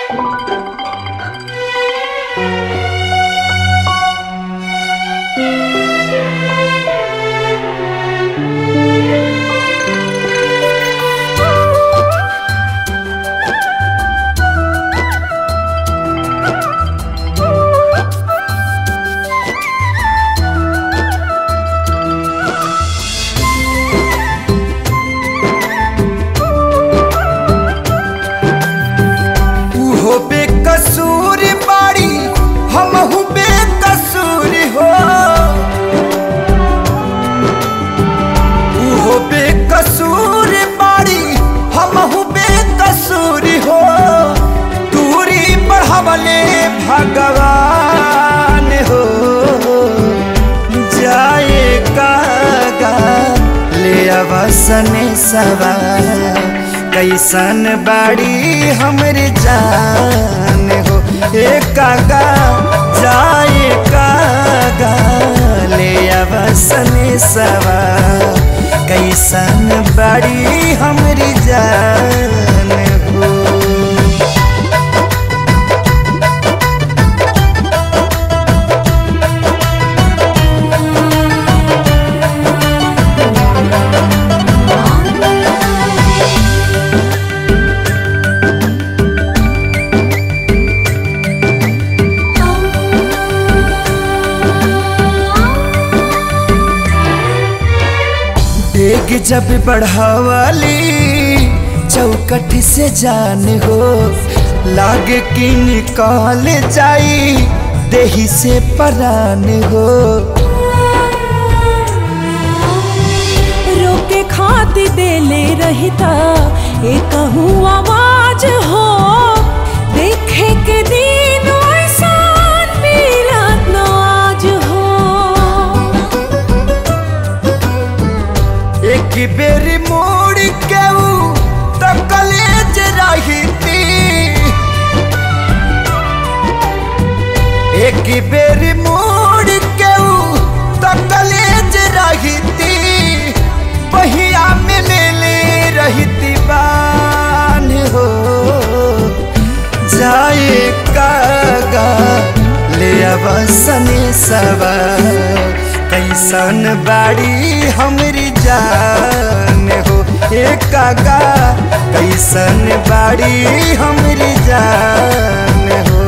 उहो बेकसूर बाड़ी हमहू बेकसूर हो उहो बेकसूर बाड़ी हमहू बेकसूर हो दूरी बढ़ावले भगवान हो जाए कागा ले अवसन सवार कैसन बाड़ी हमरे जान हो ए कागा जाए कागा ले अवसन सवार कैसन बाड़ी हमरी जान हो डेग जब बढ़ावाली चौकट से जान हो लागे कि निकाल जाई देही से परान हो रोके खाती देले रहता एक आवाज हो देखे के दिन ऐसान मिलत न आज हो एक बेर मोड़ के ऊ तो कलेज रही एक बेर मोड़ के ऊ तो कलेज रही बहिया में ले ले रहती बान हो जाए कागा ले अवसने सवा कैसन बाड़ी हमरी जान हो ए कागा कैसन बाड़ी हमरी जान हो